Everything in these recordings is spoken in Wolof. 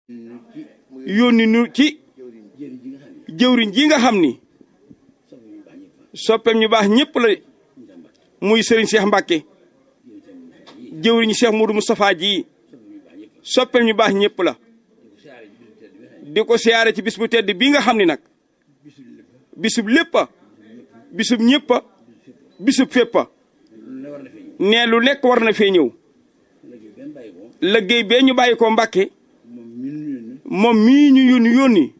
yónni nu ci jëwriñ ji nga xam ni soppeem ñu baax ñëpp la muy sëriñ Cheikh Mbacke jëwriñ Cheikh Moudou Moustapha ji soppeem ñu baax ñëpp la di ko siyaare ci bis bu tedd bii nga xam ni nag bisub léppa bisub ñëppa bisub féppa ne lu nekk war na fee ñëw liggéey bee ñu bàyyi ko Mbàkke moom mii ñu yónni yónni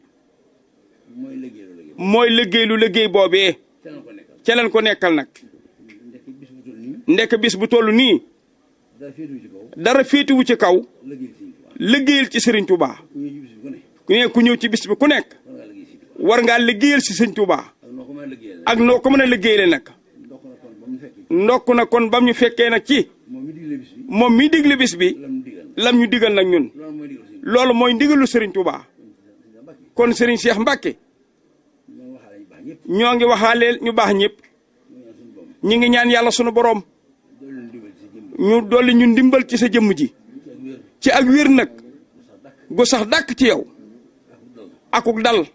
mooy liggéey lu liggéey boobee ca leen ko nekkal nag ndekk bis bu toll nii dara féetuwu ci kaw liggéeyal ci Sëriñ Tuubaa ne ku ñëw ci bis bi ku nekk war ngaa liggéeyal si Sëriñ Tuubaa ak noo ko mën a liggéeyale nag ndokk na kon bam ñu fekkee nag ci moom mi digle bis bi lam ñu digal nag ñun loolu mooy ndigalu Serigne Touba kon Serigne Cheikh Mbacke ñoo ngi waxaaleel ñu baax ñëpp ñi ngi ñaan yàlla sunu borom ñu dolli ñu ndimbal ci sa jëmm ji ci ak wér nag gu sax dàkk ci yow akuk dal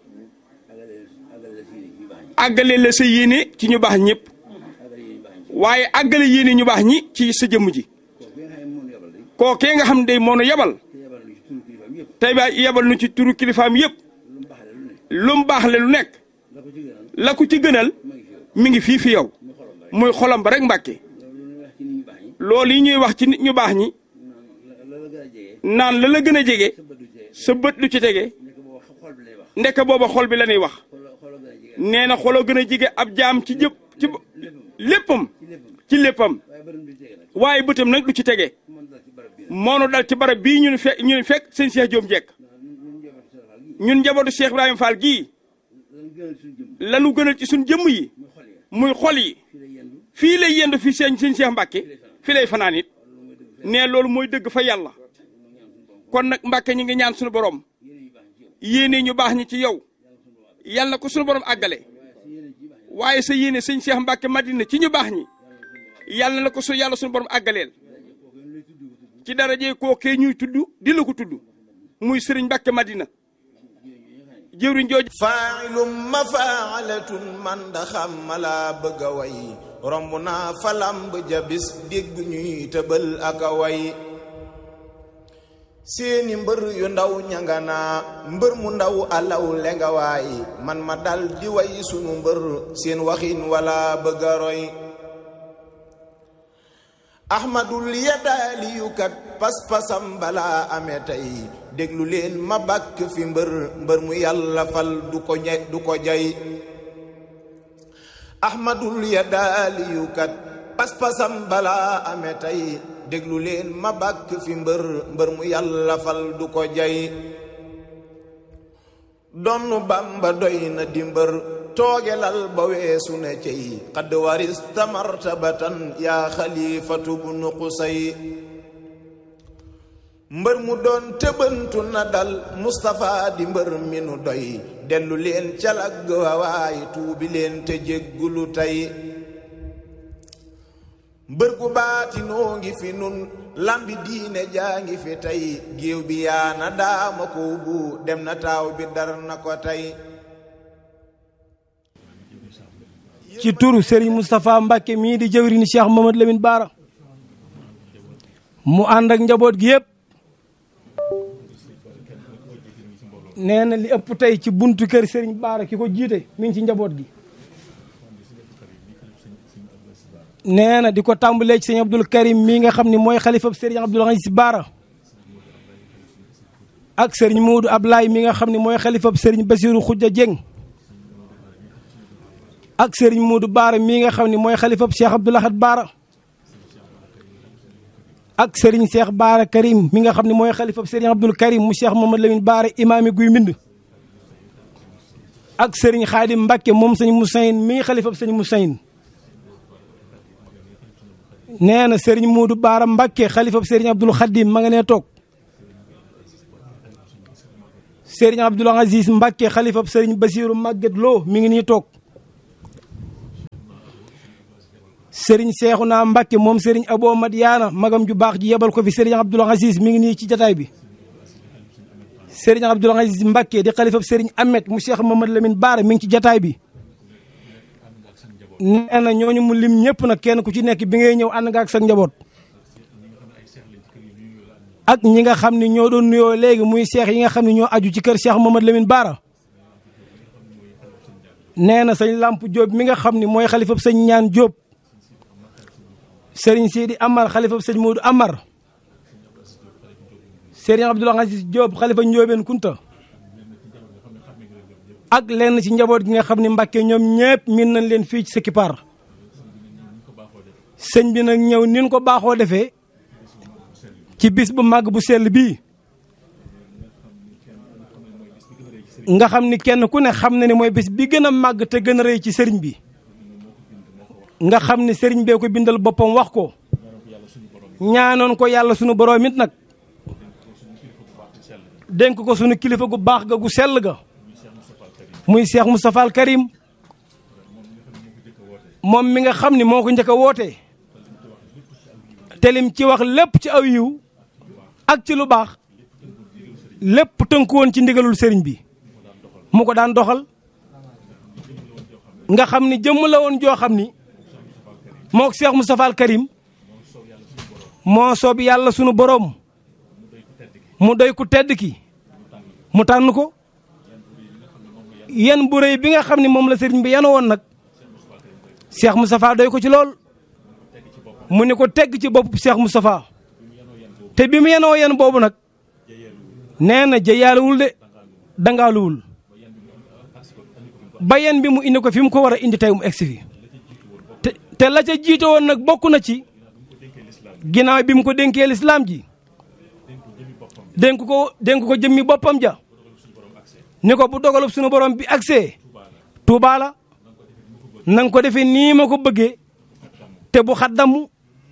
àggale la sa yéene ci ñu baax ñëpp waaye àggale yéene ñu baax ñi ci sa jëmm ji kookee nga xam day moo nu yebal tey ba yebal nu ci turu kilifaam yëpp lu mu baax le lu nekk la ko ci gënal mi ngi fii fi yow muy xolam ba rek mbàkke loolu yi ñuy wax ci nit ñu baax ñi naan la la gën a jege sa bët lu ci tege ndekk booba xol bi la ñuy wax nee na xoloo gën a jege ab jaam ci jëpp ci léppam ci léppam waaye bëtam nag lu ci tege moonu dal ci barab bii ñun fekk ñun fekk sëñ Cheikh Diom jekk ñun njabootu Cheikh Ibrahima Fall gii lanu gënal ci suñ jëmm yi muy xol yi fii lay yendu fi sëñ sëñ Cheikh Mbacke fii lay fanaan it ne loolu mooy dëgg fa yàlla kon nag Mbacke ñi ngi ñaan suñu borom yéene ñu baax ñi ci yow yàlla na ko suñu borom àggale waaye sa yéene sëñ Cheikh Mbacke Madina ci ñu baax ñi yàlla na ko su yàlla suñu borom àggaleel ci daraje kookee ñuy tudd di la ko tudd muy sëriñ Mbacke Madina jëwriñ jooju faa'ilum mafaalatun man da xam mala bëgg a way romb naa falamb jabis dégg ñuy tëbal ak a way seeni mbër yu ndaw ñanganaa mbër mu ndaw alaw lenga waay man ma dal di way sunu mbër seen waxin wala bëgg a roy ahmadul yadaaliyukat pas-pasam balaa amee tey déglu leen ma bàkk fi mbër mbër mu yàlla fal du ko ñe du ko jay ahmadul yadaaliyukat pas-pasam balaa amee tey déglu leen ma bàkk fi mbër mbër mu yàlla fal du ko jay donnu bamba doy na di mbër toogelal ba weesu ne cey xadd warista martabatan yaa xalifatu bu nu qusay mbër mu doon tëbantu na dal Mustapha di mbër mi nu doy dellu leen calag wawaay tuubi leen te jéggulu tey mbër gu baati noo ngi fi nun lambi diine jaa ngi fi tey géew bi yaana daama ko bu dem na taaw bi dar na ko tey ci turu Serigne Moustapha Mbacke mii di jëwriñu Cheikh Mamadou Lamine Bara mu ànd ak njaboot gi yëpp nee na li ëpp tey ci buntu kër Serigne Bara ki ko jiite mi ngi ci njaboot gi. nee na di ko tàmbalee ci sëñ Abdoul Karim mii nga xam ne mooy xalifab Serigne Abdoul Aziz Bara ak Serigne Moudou Ablaye mi nga xam ne mooy xalifab Serigne Bassirou Khoudia Dieng. ak Serigne Modou Baara mii nga xam ne mooy xalifab Cheikh Abdoul Ahad Baara ak Serigne Cheikh Baara Karim mi nga xam ne mooy xalifab Serigne Abdoul Karim mu Cheikh Mamadou Lamine Baara imaami guy mbind ak Serigne Khadim Mbacke moom sëñ Moussaïn mii xalifab sëñ Moussaïn nee na Serigne Modou Baara Mbacke xalifab Serigne Abdoul Khadim ma nga nee toog Serigne Abdoul Aziz Mbacke xalifab Serigne Bassirou Maguette Lo mi ngi nii toog Serigne Cheikhouna Mbacke moom Serigne Abo Madiana magam ju baax ji yebal ko fi Serigne Abdoul Aziz mi ngi nii ci jataay bi Serigne Abdoul Aziz Mbacké di xalifab Serigne Ahmed mu Cheikh Mamadou Lamine Baara mi ngi ci jataay bi nee na ñooñu mu lim ñëpp nag kenn ku ci nekk bi ngay ñëw ànd nga ak sa njaboot ak ñi nga xam ne ñoo doon nuyoo léegi muy seex yi nga xam ne ñoo aju ci kër Cheikh Mamadou Lamine Baara nee na sëñ Lamp Diop mi nga xam ne mooy xalifab sëñ ñaan Diop Serigne Sidi Amar xalifab sëñ Modou Amar Serigne Abdoul Aziz Diop xalifa Ndiobène Kunta ak lenn ci njaboot gi nga xam ne Mbàkke ñoom ñëpp min nañ leen fii ci Sekipar sëñ bi nag ñëw nin ko baaxoo defee ci bis bu màgg bu sell bii nga xam ni kenn ku ne xam na ne mooy bis bi gën a màgg te gën a rëy ci sëriñ bi nga xam ne sëriñ bee ko bindal boppam wax ko ñaanoon ko yàlla sunu boroom it nag dénk ko sunu kilifa gu baax ga gu sell ga muy Cheikh Moustapha al Karim moom mi nga xam ni moo ko njëkk a woote te lim ci wax lépp ci aw yiw ak ci lu baax lépp tënku woon ci ndigalul sëriñ bi mu ko daan doxal nga xam ni jëmm la woon joo xam ni moo Cheikh Moustapha al Karim moo soob yàlla sunu boroom mu doy ku tedd ki mu tànn ko yan bu rëy bi nga xam ne moom la sëriñ bi yan woon nag Cheikh Moustapha doy ko ci lool mu ne ko tegg ci bopp Cheikh Moustapha te bi mu yenoo yan boobu nag nee na jëyaaluwul de dangaaluwul ba yen bi mu indi ko fi mu ko war a indi tey mu egsi fi te te la ca jiite woon nag bokk na ci ginnaaw bi mu ko dénkee lislaam ji dénk ko dénk ko jëmmi boppam ja ni ko bu dogalub suñu borom bi agsee Tuubaa la na nga ko defee nii ma ko bëggee te bu xaddamu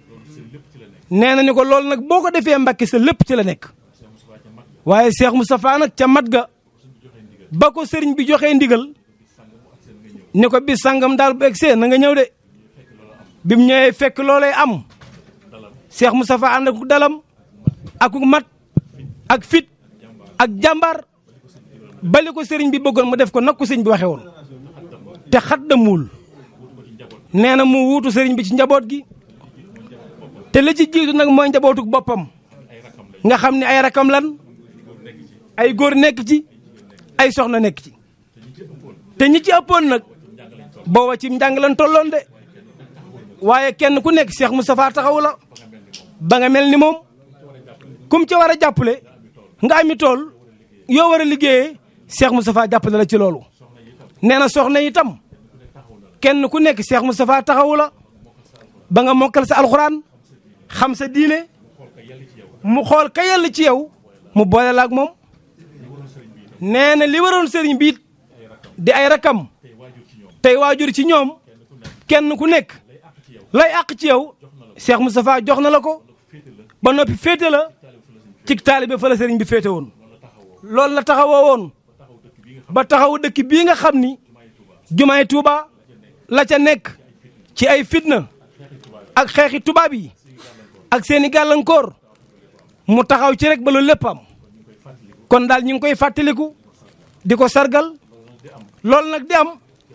nee na ni ko loolu nag boo ko defee Mbàkke sa lépp ci la nekk waaye Cheikh Moustapha nag ca mat ga ba ko sëriñ bi joxee ndigal ni ko bis sangam daal bu egsee na nga ñëw de bi mu ñëwee fekk loolay am Cheikh Moustapha ànd ak dalam ak mat ak fit ak jàmbaar bali ko sëriñ bi bëggoon mu def ko nag ko sëriñ bi waxee woon te xaddamuwul nee na mu wuutu sëriñ bi ci njaboot gi te la ci jiitu nag mooy njabootuk boppam nga xam ne ay rakam lan ay góor nekk ci ay soxna nekk ci te ñi ci ëppoon nag booba ci njàng lan tolloon de waaye kenn ku nekk Cheikh Moustapha taxawu la ba nga mel ni moom kum ci war a jàppale nga ami tool yoo war a liggéeyee Cheikh Moustapha jàppale la ci loolu nee na soxna itam kenn ku nekk Cheikh Moustapha taxawu la ba nga mokkal sa alxuraan xam sa diine mu xool ka yell ci yow mu boole la ak moom nee na li waroon sëriñ bi it di ay rakam tey waajur ci ñoom kenn ku nekk lay àq ci yow Cheikh Moustapha jox na la ko ba noppi féete la ci taalibe fa la sëriñ bi féete woon loolu la taxawoo woon ba taxaw dëkk bii nga xam ni jumaay Tuuba la ca nekk ci ay fitna ak xeexi tubaab yi ak seeni gàllankoor mu taxaw ci rek ba loolu lépp am kon daal ñu ngi koy fàttaliku di ko sargal loolu nag di am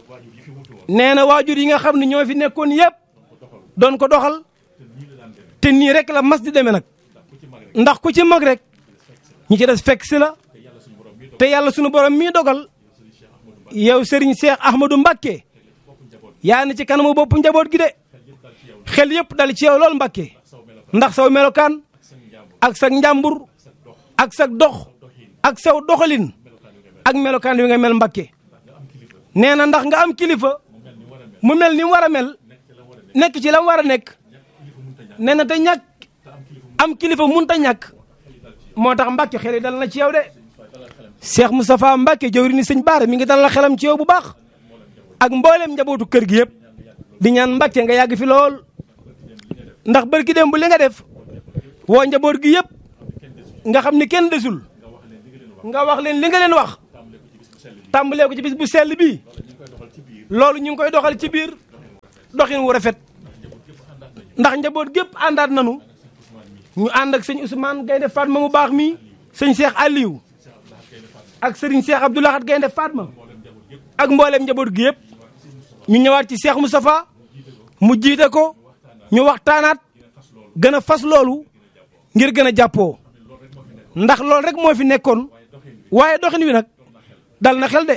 nee na waajur yi nga xam ne ñoo fi nekkoon yëpp doon ko doxal te nii rek la mas di demee nag ndax ku ci mag rek ñi ci des fekk si la te yàlla sunu borom mii dogal yow Serigne Cheikh Ahmadou Mbacké yaa ni ci kanamu bopp njaboot gi de xel yëpp dal ci yow lool Mbacké ndax saw melokaan ak sa njàmbur ak sa dox ak saw doxalin ak melokaan wi nga mel Mbacké nee na ndax nga am kilifa mu mel ni mu war a mel nekk ci la mu war a nekk nee na te ñàkk am kilifa munta ñàkk moo tax Mbacké xel yi dal na ci yow de Cheikh Moustapha Mbacké jawri ni sëñ Baara mi ngi dalal xelam ci yow bu baax ak mboolem njabootu kër gi yëpp di ñaan Mbacké nga yàgg fi lool ndax barki dem bu li nga def woo njaboot gi yëpp nga xam ni kenn desul nga wax leen li nga leen wax tàmbalee ko ci bis bu sell bii loolu ñu ngi koy doxal ci biir doxin wu rafet ndax njaboot gépp àndaat nanu ñu ànd ak sëñ Ousmane Gaynde Fatma mu baax mi sëñ Cheikh Aliou ak Serigne Cheikh Abdou Lahad Gaynde Fatma ak mboolem njaboot gi yëpp ñu ñëwaat ci Cheikh Moustapha mu jiite ko ñu waxtaanaat gën a fas loolu ngir gën a jàppoo ndax loolu rek moo fi nekkoon waaye doxin wi nag dal na xel de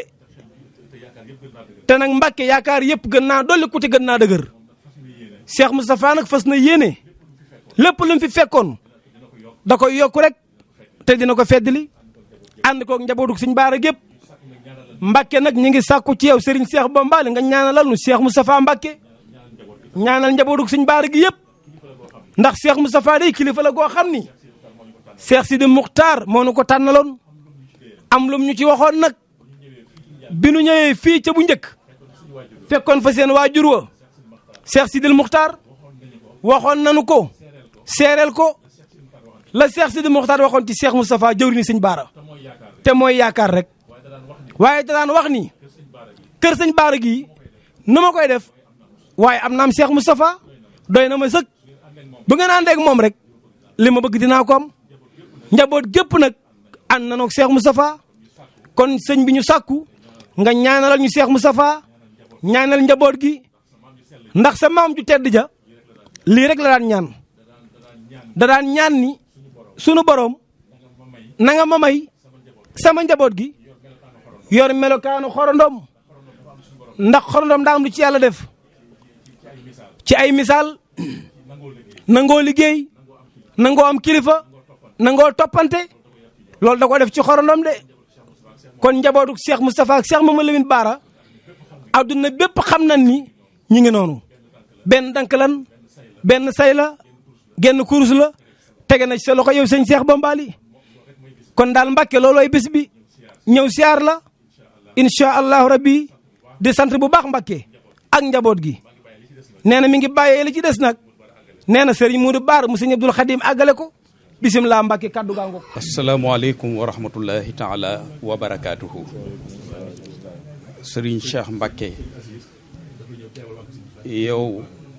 te nag Mbàkke yaakaar yëpp gën naa dolli ku te gën naa dëgër Cheikh Moustapha nag fas na yéene lépp lu mu fi fekkoon da koy yokku rek te dina ko feddali ànd koog njabootu Sëñ Baara gépp Mbàkke nag ñu ngi sàkku ci yow Serigne Cheikh Bombali nga ñaanalal nu Cheikh Moustapha Mbàkke ñaanal njabootu Sëñ Baara gi yëpp ndax Cheikh Moustapha day kilifa la goo xam ni Cheikh Sidi Muxtaar moo nu ko tànnaloon am lum ñu ci waxoon nag bi nu ñëwee fii ca bu njëkk fekkoon fa seen waajur wa Cheikh Sidil Muxtaar waxoon nanu ko seereel ko la Cheikh Sidil Muxtaar waxoon ci Cheikh Moustapha jëwriñu Sëñ Baara te mooy yaakaar rek waaye da daan wax ni kër Sëñ Baara gii nu ma koy def waaye am naam Cheikh Moustapha doy na ma sëkk bu ngeen àndee ak moom rek li ma bëgg dinaa ko am njaboot gépp nag ànd na noog Cheikh Moustapha kon sëñ bi ñu sàkku nga ñaanalal ñu Cheikh Moustapha ñaanal njaboot gi ndax sa maam ju tedd ja lii rek la daan ñaan da daan ñaan ni sunu borom na nga ma may sama njaboot gi yor melokaanu xorondom ndax xorondom daa am lu ci yàlla def ci ay misaal nangoo liggéey nangoo am kilifa nangoo toppante loolu da ko def ci xorondom de kon njabootu Cheikh Moustapha ak Cheikh Mamadou Lamine Bara adduna bépp xam nañ ni ñi ngi noonu benn dank lan benn say la genn kurus la tege na ci sa loxo yow sëñ Cheikh Bombali kon daal Mbàkke loolooy bés bi ñëw siyaar la incha allahu rabbi di sant bu baax Mbàkke ak njaboot gi nee na mi ngi bàyyee li ci des nag nee na Serigne Moudou Baar mu sëñ Abdul Xadim àggale ko bisimilah Mbàkke kaddu gaa ngoog asalaamaaleykum wa rahmatullahi taala wa barakaatuhu Serigne Cheikh Mbacke yow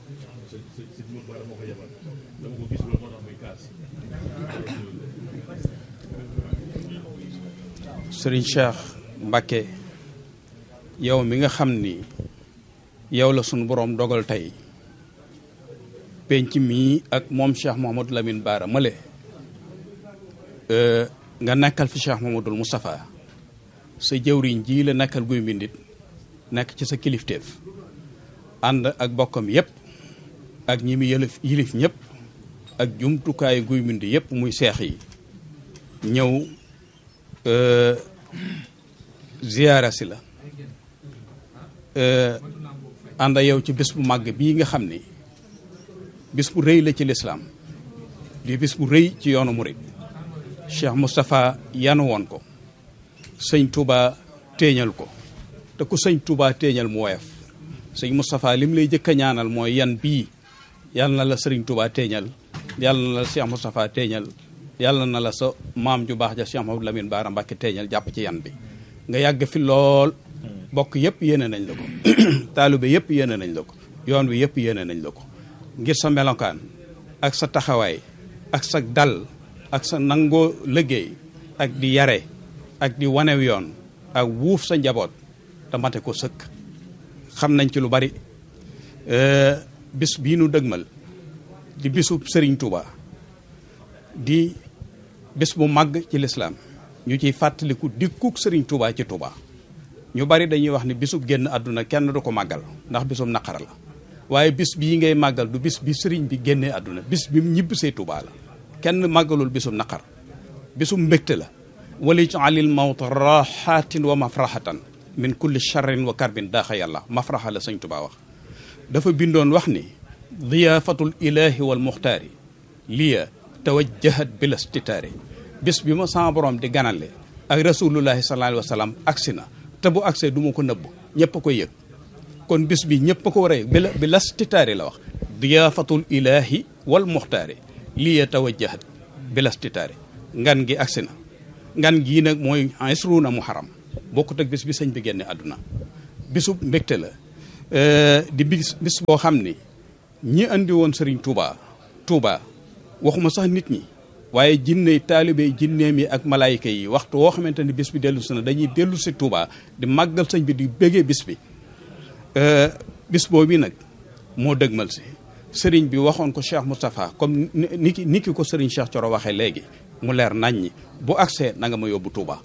Serigne Cheikh Mbacke yow mi nga xam ni yow la sunu borom dogal tey penc mii ak moom Cheikh Mouhamadou Lamine Bara male nga nekkal fi Cheikh Mouhamadoul Moustapha sa jëwriñ ji la nekkal guy mbindit nekk ci sa kilifteef ànd ak bokkam yépp ak ñi mu yëlif yilif ñëpp ak jumtukaayu guy mbind yépp muy seex yi ñëw ziyaara si la ànd yow ci bés bu màgg bii nga xam ni bis bu rëy la ci lislaam di bis bu rëy ci yoonu murid Cheikh Moustapha yanu woon ko sëñ Touba téeñal ko te ku sëñ Touba téeñal mu woyof sëñ Moustapha lim lay jëkk a ñaanal mooy yan bii yàlla na la sëriñ Touba téeñal yàlla na la Cheikh Moustapha téeñal yàlla na la sa maam ju baax ja Cheikh Mahamadou Lamine Bara Mbacke téeñal jàpp ci yan bi nga yàgg fi lool bokk yëpp yéene nañ la ko taalibe yëpp yéene nañ la ko yoon wi yëpp yéene nañ la ko ngir sa melokaan ak sa taxawaay ak sa dal ak sa nangoo liggéey ak di yare ak di wanew yoon ak wuuf sa njaboot te mate ko sëkk xam nañ ci lu bari bis bii nu dëgmal di bisu Serigne Touba di bis bu màgg ci lislaam ñu ciy fàttaliku dikkuk Serigne Touba ci Touba ñu bari dañuy wax ni bisub génn àdduna kenn du ko màggal ndax bisum naqar la waaye bis bii ngay màggal du bis bi Serigne bi génnee àdduna bis bi ñibbisee Touba la kenn màggalul bisum naqar bisum mbégte la wali alil mawta raxatin wa mafraxatan min kulli charrin wa karbin daaxa yàlla mafraxa la sëñ Touba wax dafa bindoon wax ni diyaafatul ilahi wal muxtaari liya tawajjahat bila stitaari bis bi ma sama borom di ganale ak rasulullahi sallallahu alayhi wa sallam agsi na te bu agsee du ma ko nëbb ñëpp a koy yëg kon bis bi ñëpp a ko war a yëg bila bila stitaari la wax diyaafatul ilahi wal muxtaari liya tawajjahat bila stitaari ngan gi agsi na ngan gii nag mooy isruuna muharam bokkut ak bis bi sëñ bi génne àdduna bisu mbégte la di bis bis boo xam ni ñi andi woon Serigne Touba Touba waxuma sax nit ñi waaye jinne taalibe jinneem yi ak malaayika yi waxtu woo xamante ni bis bi dellu si na dañuy dellu si Touba di màggal sëñ bi di bëggee bis bi bis boobu nag moo dëgmal si sëriñ bi waxoon ko Cheikh Moustapha comme ni ki ni ki ko sëriñ Cheikh Thioro waxee léegi mu leer nañ ñi bu agsee na nga ma yóbbu Touba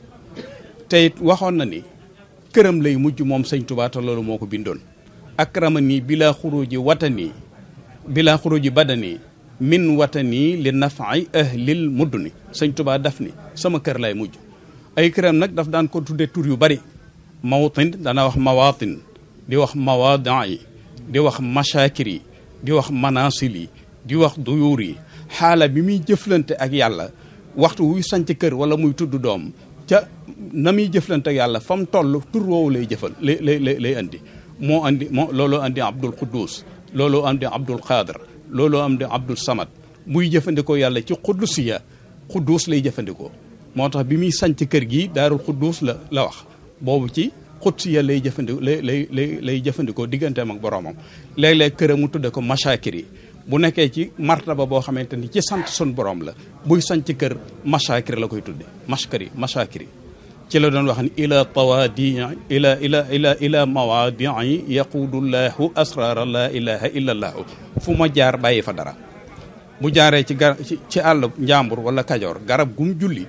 te it waxoon na ni këram lay mujj moom sëñ Touba te loolu moo ko bindoon akrama nii bila xuruji watani bila xuruji badani min watani li nafaay ahlil mudduni sëñ Touba daf ni sama kër lay mujj ay këram nag daf daan ko tudde tur yu bari mawtin dana wax mawatin di wax mawadaa yi di wax mashakir yi di wax manasil yi di wax duyuur yi xaala bi muy jëflante ak yàlla waxtu wuy sanc kër wala muy tudd doom ca na muy jëflante ak yàlla fa mu toll tur woowu lay jëfal lay lay lay andi moo andi moo looloo andi abdul quddus looloo andi abdul qadir looloo andi abdul samad muy jëfandikoo yàlla ci quddusiya quddus lay jëfandikoo moo tax bi muy sanc kër gi daarul quddus la la wax boobu ci qudsiya lay jëfandikoo lay lay lay lay jëfandikoo digganteem ak boroomam léeg-léeg këram mu tudde ko mashakir yi bu nekkee ci martaba boo xamante ni ci sant sun borom la buy sanc kër mashakir la koy tudde mashkari mashakir yi ci la doon wax ni ila tawaadi ila ila ila ila mawaadii yaquudullahu asrara la ilaha illa allahu fu ma jaar bàyyi fa dara bu jaaree ci gar ci àll njàmbur wala kajoor garab gum julli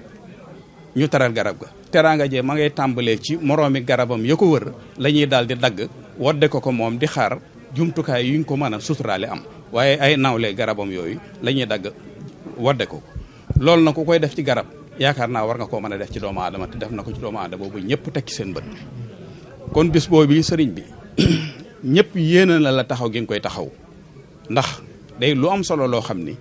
ñu teral garab ga teraanga jee ma ngay tàmbalee ci moroomi garabam ya ko wër la ñuy daal di dagg wadde ko ko moom di xaar jumtukaay yuñ ko mën a suturaale am waaye ay nawle garabam yooyu la ñuy dagg wadde ko loolu na ku koy def ci garab yaakaar naa war nga koo mën a def ci doomu aadama te def na ko ci doomu aadama boobu ñëpp teg ci seen bët kon bis boobu sëriñ bi ñëpp yéene na la taxaw gi nga koy taxaw ndax day lu am solo loo xam ni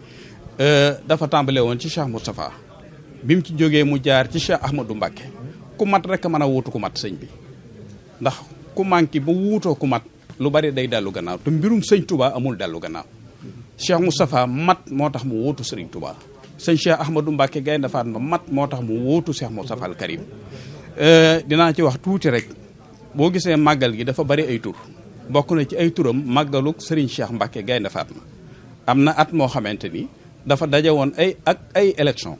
dafa tàmbale woon ci Cheikh Moustapha bi mu ci jógee mu jaar ci Cheikh Ahmadou Mbacké ku mat rek mën a wuutu ku mat sëñ bi ndax ku manqué ba wuutoo ku mat lu bari day dellu gannaaw te mbirum sëñ Touba amul dellu gannaaw Cheikh Moustapha mat moo tax mu wuutu sëriñ Touba sëñ Cheikh Ahmadou Mbacké Gaynde Fatma mat moo tax mu wuutu Cheikh Moustapha al Karim dinaa ci wax tuuti rek boo gisee màggal gi dafa bari ay tur bokk na ci ay turam màggaluk sëriñ Cheikh Mbacké Gaynde Fatma am na at moo xamante ni dafa daje woon ay ak ay élection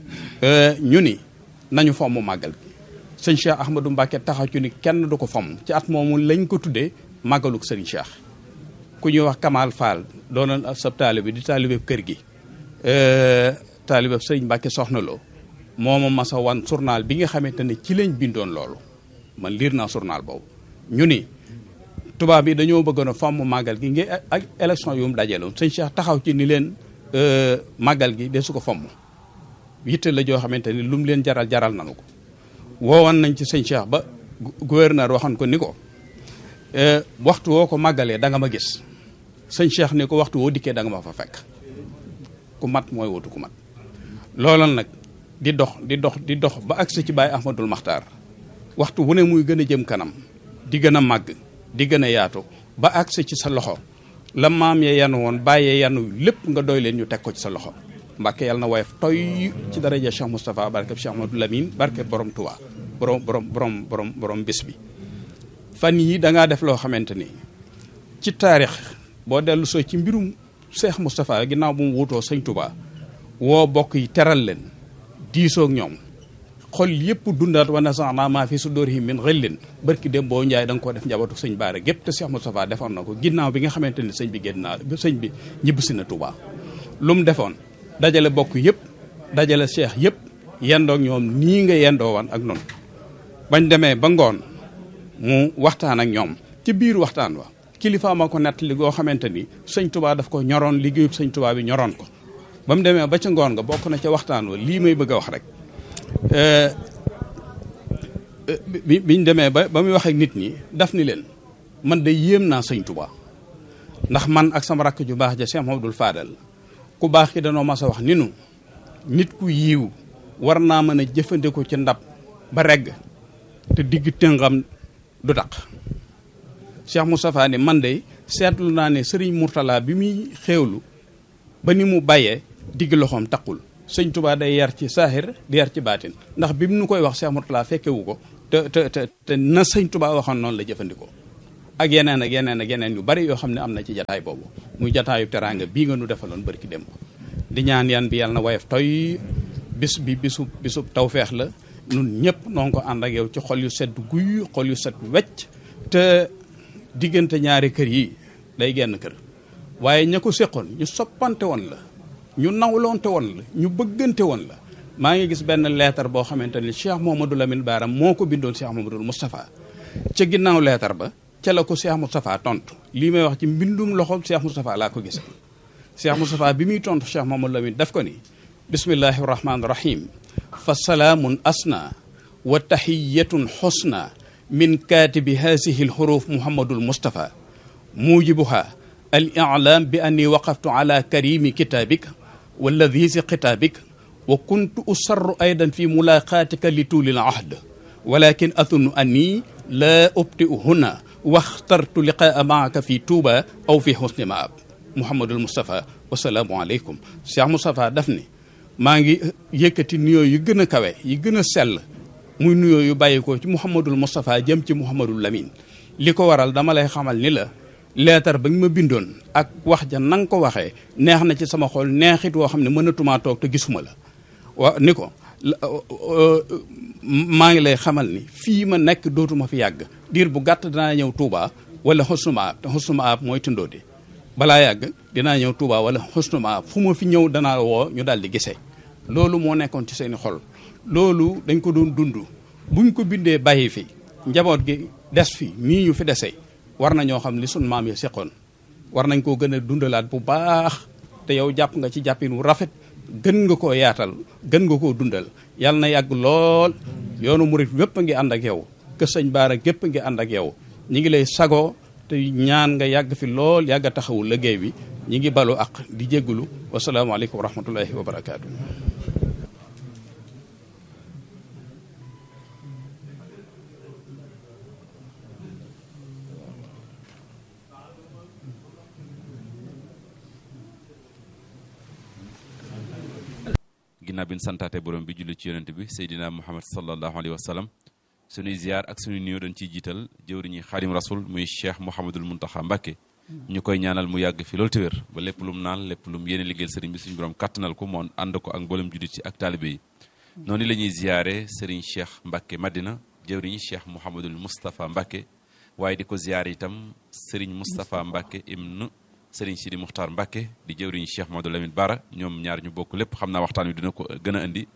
ñu ni nañu fomm màggal gi sëñ Cheikh Ahmadou Mbacké taxaw ci ni kenn du ko fomm ci at moomu lañ ko tuddee màggaluk sëriñ Cheikh ku ñuy wax Kamal Fall doonoon sab taalibe di taalibe kër gi taalibe sëriñ Mbacké soxna loo mooma masa wan journal bi nga xamante ne ci lañ bindoon loolu man liir naa journal boobu ñu ni tubaab yi dañoo bëggoon a fomm màggal gi ngi ak élection yu mu dajaloon sëñ Cheikh taxaw ci ni leen màggal gi de su ko fomm yitte la joo xamante ni lu mu leen jaral jaral nanu ko woowoon nañ ci sëñ Cheikh ba gouverneur waxoon ko ni ko waxtu woo ko màggalee da nga ma gis sëñ Cheikh ni ko waxtu woo dikkee da nga ma fa fekk ku mat mooy wutu ku mat loolal nag di dox di dox di dox ba agsi ci Baye Ahmadul Maxtaar waxtu wu ne muy gën a jëm kanam di gën a màgg di gën a yaatu ba agsi ci sa loxo la maam ya yanu woon bàyyee yanu lépp nga doy leen ñu teg ko ci sa loxo Mbàkke yàlla na woyof toy ci daraja Cheikh Moustapha barke Cheikh Ahmadou Lamine barke borom Touba borom borom borom borom borom bés bi fan yi da ngaa def loo xamante ni ci taarix boo dellu soo ci mbirum Cheikh Moustapha ginnaaw bu mu wuutoo sëñ Touba woo bokk yi teral leen diisoog ñoom xol yëpp dundaat wa nasaana maa fi sudurihim min ghillin barki dem boo njaay da nga ko def njabootu sëñ Baara gépp te Cheikh Moustapha defoon na ko ginnaaw bi nga xamante ni sëñ bi génn naa sëñ bi ñibbisi na Touba lu mu defoon dajale bokk yëpp dajale cheikh yëpp yendoog ñoom nii nga yendoo woon ak noonu bañ demee ba ngoon mu waxtaan ak ñoom ci biir waxtaan wa kilifa ma ko nett li goo xamante ni sëñ Touba daf ko ñoroon liggéeyub sëñ Touba bi ñoroon ko ba mu demee ba ca ngoon nga bokk na ca waxtaan wa lii may bëgg a wax rek bi biñ demee ba ba muy wax ak nit ñi daf ni leen man de yéem naa sëñ Touba ndax man ak sama rakk ju baax ja Cheikh Mamadou Fadal ku baax ki danoo mas a wax ni nu nit ku yiiw war naa mën a jëfandikoo ci ndab ba regg te digg tëngam du taq Cheikh Moustapha ni man de seetlu naa ne sëriñ Mourtala bi muy xéewlu ba ni mu bàyyee digg loxoom taqul sëñ Touba day yar ci saaxir di yar ci baatin ndax bi mu nu koy wax Cheikh Mourtala fekkewu ko te te te te na sëñ Touba waxoon noonu la jëfandikoo ak yeneen ak yeneen ak yeneen yu bari yoo xam ne am na ci jataay boobu muy jataayu teraanga bii nga nu defaloon bërki dem di ñaan yan bi yàlla na woyof toy bis bi bisu bisu tawfeex la nun ñëpp noo ngi ko ànd ak yow ci xol yu sedd guy xol yu set wecc te diggante ñaari kër yi day genn kër waaye ña ko séqoon ñu soppante woon la ñu nawloonte woon la ñu bëggante woon la maa ngi gis benn leetar boo xamante ni Cheikh Mouhamadou Lamine Baara moo ko bindoon Cheikh Mouhamadou Moustapha ca ginnaaw leetar ba ca la ko Cheikh Moustapha tontu lii may wax ci mbindum loxo Cheikh Moustapha laa ko gisee Cheikh Moustapha bi muy tontu Cheikh Mouhamadou Lamine daf ko ni bismillahi rahmaani rahim fa salaamun asna wa tahiyatun xusna min kaatibi haasihi alxuruf Mouhamadul Moustapha muujibuha al i'laam bi anni waqaftu ala karimi kitaabik wa ladhiisi xitaabik wa kuntu usarru aydan fi mulaqaatika li tuuli al ahd walakin athunnu anni laa ubti'u huna waxtartu liqaa maaka fi tuuba aw fi husni maab Mouhamadul Moustapha wasalaamu aleykum Cheikh Moustapha daf ni maa ngi yëkkati nuyoo yu gën a kawe yi gën a sell muy nuyoo yu bàyyi ko ci Mouhamadul Moustapha jëm ci Mouhamadul Lamine li ko waral dama lay xamal ni la leetar ba nga ma bindoon ak wax ja na nga ko waxee neex na ci sama xol neexit woo xam ne mënatumaa toog te gisuma la wa ni ko maa ngi lay xamal ni fii ma nekk dootuma fi yàgg diir bu gàtt danaa ñëw Touba wala xusnuma ab te xusnuma ab mooy tundoodi balaa yàgg dinaa ñëw Touba wala xusnuma ab fu ma fi ñëw danaa woo ñu daal di gisee loolu moo nekkoon ci seeni xol loolu dañ ko doon dund buñ ko bindee bàyyi fi njaboot gi des fi nii ñu fi desee war na ñoo xam li sun maam yi seqoon war nañ koo gën a dundalaat bu baax te yow jàpp nga ci jàppin wu rafet gën nga koo yaatal gën nga koo dundal yàlla na yàgg lool yoonu murit wépp a ngi ànd ak yow kër sëñ Baara gépp a ngi ànd ak yow ñi ngi lay sagoo te ñaan nga yàgg fi lool yàgg a taxawu liggéey bi ñi ngi balu ak di jéggulu wasalaamaaleykum wa rahmatullahi wa barakaatu. ginnaaw bi ñu santaate borom bi julli ci yonent bi Seydina Muhammad sallallahu alayhi wa sallam sunuy ziar ak sunuy nuyoo dañ ciy jiital jëwriñi xaadim rasul muy cheikh Mouhamadul Muntaxa Mbàkke ñu koy ñaanal mu yàgg fi loolu te wér ba lépp lu mu naan lépp lu mu yéene liggéeyal sëriñ bi suñu borom kàttanal ko moo ànd ko ak mboolem jullit ci ak taalibe yi noonu la ñuy ziare sëriñ cheikh Mbàkke Madina jëwriñi cheikh Mouhamadul Moustapha Mbàkke waaye di ko ziare itam sëriñ Moustapha Mbàkke ibn sëriñ Sidi Muxtaar Mbàkke di jëwriñu cheikh Mamadou Lamine Bara ñoom ñaar ñu bokk lépp xam naa waxtaan wi dina ko gën a indi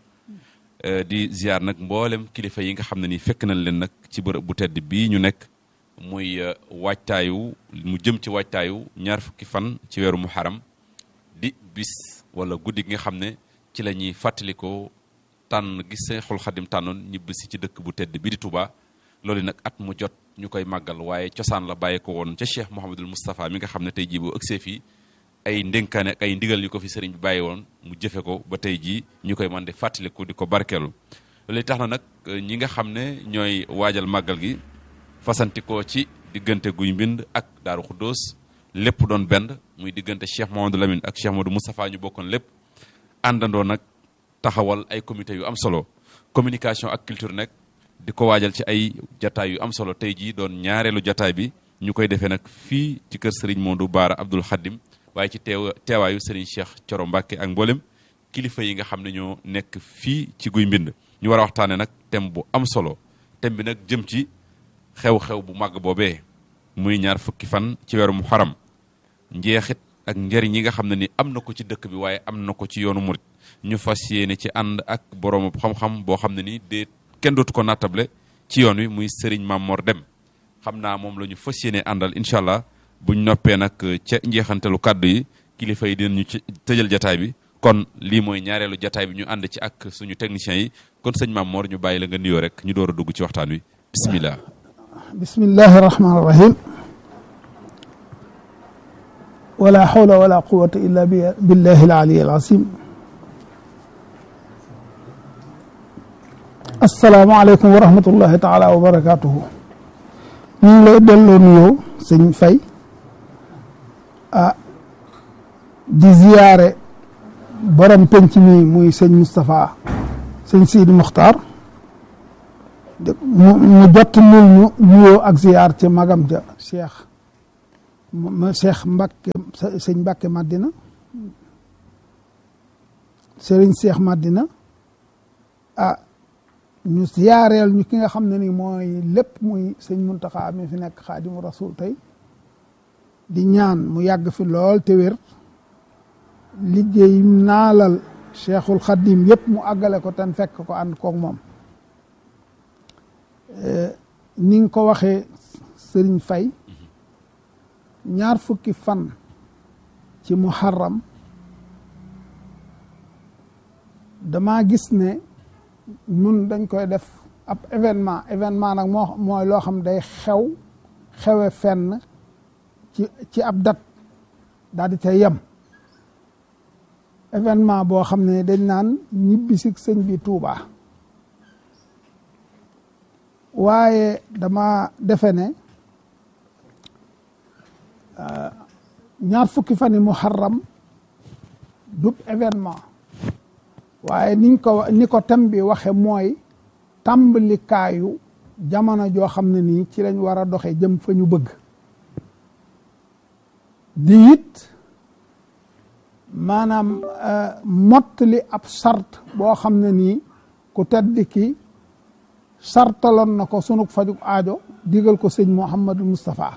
di ziar nag mboolem kilifa yi nga xam ne ni fekk nañ leen nag ci bërëb bu tedd bii ñu nekk muy waajtaayu mu jëm ci waajtaayu ñaar fukki fan ci weeru muharam di bis wala guddi gi nga xam ne ci la ñuy fàttalikoo tànn gis Seexul Xadim tànnoon ñibbisi ci dëkk bu tedd bi di Touba loolu nag at mu jot ñu koy màggal waaye cosaan la bàyyi ko woon ca Cheikh Mouhamadul Moustapha mi nga xam ne tey jii boo ëgsee fii ay ndénkaane ak ay ndigal yu ko fi sëriñ bi bàyyi woon mu jëfe ko ba tey jii ñu koy mën di fàttaliku di ko barkeelu loolu tax na nag ñi nga xam ne ñooy waajal màggal gi fasantikoo ci diggante guy mbind ak daaru xuddoos lépp doon benn muy diggante Cheikh Mouhamadou Lamine ak Cheikh Modou Moustapha ñu bokkoon lépp àndandoo nag taxawal ay comité yu am solo communication ak culture nag di ko waajal ci ay jataay yu am solo tey jii doon ñaareelu jataay bi ñu koy defee nag fii ci kër Serigne Modou Baara Abdoul Khadim waaye ci teew teewaayu Serigne Cheikh Coro Mbacke ak mboolem kilifa yi nga xam ne ñoo nekk fii ci guy mbind ñu war a waxtaanee nag thème bu am solo thème bi nag jëm ci xew-xew bu màgg boobee muy ñaar fukki fan ci weeru Muharram njeexit ak njëriñ yi nga xam ne ni am na ko ci dëkk bi waaye am na ko ci yoonu murit ñu fas yéene ci ànd ak borom xam-xam boo xam ne ni déet kenn dootu ko nattable ci yoon wi muy Serigne Mamor Dem xam naa moom la ñu fas yéene àndal incha allah buñ noppee nag ca njeexantalu kàddu yi kilifa yi dinañu ci tëjal jataay bi kon lii mooy ñaareelu jataay bi ñu ànd ci ak suñu techniciens yi kon sëñ Mamor ñu bàyyi la nga nuyoo rek ñu door a dugg ci waxtaan wi bismillah bismillahi rahmaani rahim wala hawla wala quwata illa billahi al-ali al-azim asalaamaaleykum wa rahmatullahi taala wa barakatuhu ñu ngi lay delloo nuyoo sëñ Fay ah di ziyaare borom penc mi muy sëñ Moustapha sëñ Sidi Muxtaar mu mu jot lul ñu nuyoo ak ziyaar ci magam ja Cheikh ma Cheikh Mbacke sëñ Mbacke Madina Serigne Cheikh Madina ah ñu siyaareel ñu ki nga xam ne ni mooy lépp muy sëñ Muntaxa mi fi nekk xaadimu rasul tey di ñaan mu yàgg fi lool te wér liggéey naalal cheikhul xadim yëpp mu àggale ko ten fekk ko ànd koog moom ni nga ko waxee sëriñ fay ñaar fukki fan ci muharram dama gis ne ñun dañ koy def ab événement événement nag moo mooy loo xam day xew xewe fenn ci ci ab dat daal di ca yem événement boo xam ne dañ naan ñibbisi sëñ bi Tuuba waaye dama defe ne ñaar fukki fan yi muharram dub événement waaye niñ ko ni ko tem bi waxe mooy tàmbalikaayu jamono joo xam ne nii ci lañ war a doxe jëm fa ñu bëgg di it maanaam mottali ab sart boo xam ne nii ku tedd ki sartaloon na ko sunug fajug aajo digal ko sëñ Mouhamadou Moustapha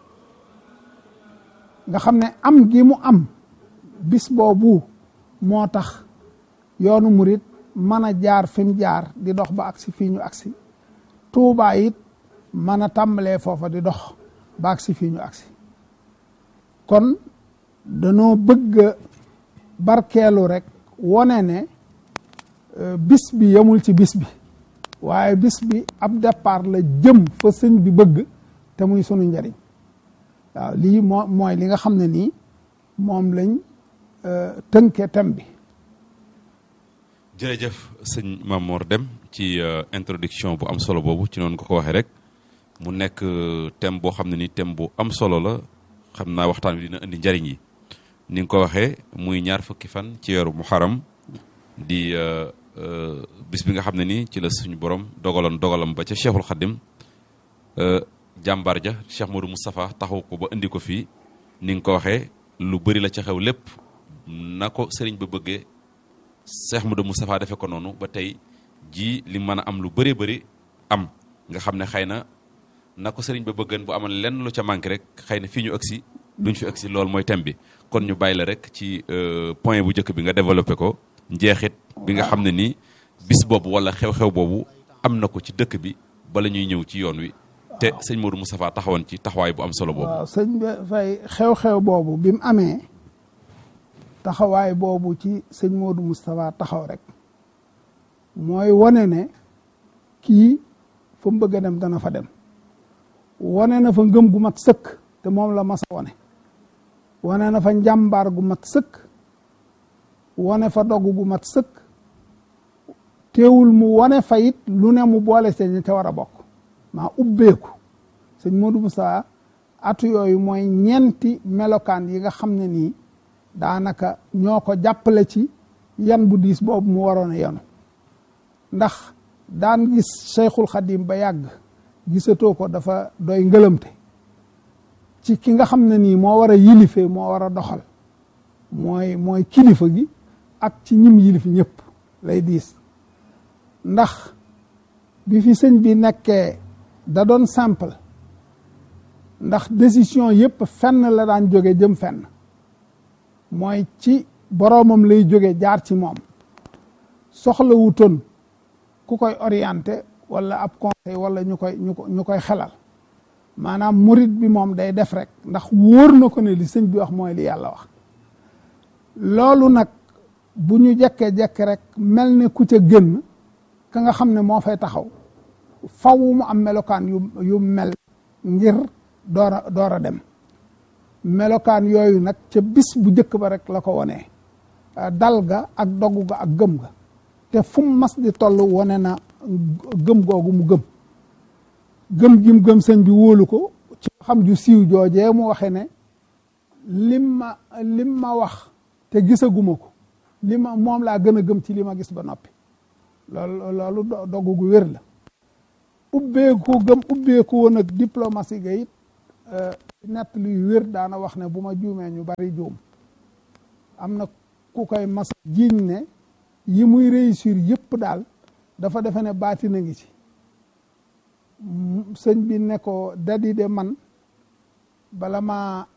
nga xam ne am gi mu am bis boobu moo tax yoonu murit mën a jaar fi mu jaar di dox ba agsi fii ñu agsi Tuubaa it mën a tàmbalee foofa di dox ba agsi fii ñu agsi kon danoo bëgg barkeelu rek wone ne bis bi yemul ci bis bi waaye bis bi ab départ la jëm fa sëñ bi bëgg te muy sunu njariñ waaw lii moo mooy li nga xam ne nii moom lañ tënke tem bi jërëjëf sëñ Mamor Deme ci introduction bu am solo boobu ci noonu nga ko waxee rek mu nekk thème boo xam ne ni thème bu am solo la xam naa waxtaan wi dina indi njariñ yi ni nga ko waxee muy ñaar fukki fan ci weeru muharam di bis bi nga xam ne ni ci la suñu borom dogaloon dogalam ba ca cheikhul xadim jàmbaar ja cheikh Modou Moustapha taxaw ko ba indi ko fii ni nga ko waxee lu bëri la ca xew lépp na ko sëriñ ba bëggee cheikh Modou Moustapha defee ko noonu ba tey ji li mën a am lu bëree bëri am nga xam ne xëy na na ko sëriñ ba bëggan bu amoon lenn lu ca manqué rek xëy na fii ñu agsi duñ fi agsi loolu mooy thème bi kon ñu bàyyi la rek ci point bu njëkk bi nga développé ko njeexit bi nga xam ne nii bis boobu wala xew-xew boobu am na ko ci dëkk bi bala ñuy ñëw ci yoon wi te sëñ Modou Moustapha taxawoon ci taxawaay bu am solo boobu. waaw sëñ bi fay xew-xew boobu bi mu amee taxawaay boobu ci sëñ Modou Moustapha taxaw rek mooy wane ne kii fa mu bëgg a dem dana fa dem wane na fa ngëm gu mat sëkk te moom la mas a wane wane na fa njàmbaar gu mat sëkk wane fa dogg gu mat sëkk teewul mu wane fa it lu ne mu boole seen ñi te war a bokk maa ubbeeku sëñ Modou Moussa atu yooyu mooy ñeenti melokaan yi nga xam ne nii daanaka ñoo ko jàppale ci yan bu diis boobu mu waroon a yanu ndax daan gis Cheikhul Khadim ba yàgg gisatoo ko dafa doy ngëlëmte ci ki nga xam ne nii moo war a yilife moo war a doxal mooy mooy kilifa gi ak ci ñim yilif ñëpp lay diis ndax bi fi sëñ bi nekkee da doon simple ndax décision yëpp fenn la daan jóge jëm fenn mooy ci boroomam lay jóge jaar ci moom soxlawutoon ku koy orienté wala ab conseil wala ñu koy ñu ko ñu koy xelal maanaam murit bi moom day def rek ndax wóor na ko ne li sëñ bi wax mooy li yàlla wax loolu nag bu ñu jekkee-jekk rek mel ne ku ca gën ka nga xam ne moo fay taxaw faw mu am melokaan yu yu mel ngir door a door a dem melokaan yooyu nag ca bis bu njëkk ba rek la ko wonee dal ga ak dogu ga ak gëm ga te fu mu mas di toll wone na gëm googu mu gëm gëm gi mu gëm sëñ bi wóolu ko ci xam ju siiw joojee mu waxe ne lim ma lim ma wax te gisaguma ko li ma moom laa gën a gëm ci li ma gis ba noppi loolu loolu dogu gu wér la ubbeeku gëm ubbeeku woon ak diplomatie ga it nett luy wér daana wax ne bu ma juumee ñu bari juum am na ku koy mas jiiñ ne yi muy réussir yëpp daal dafa defe ne baati na ngi ci sëñ bi ne ko dadi de man bala maa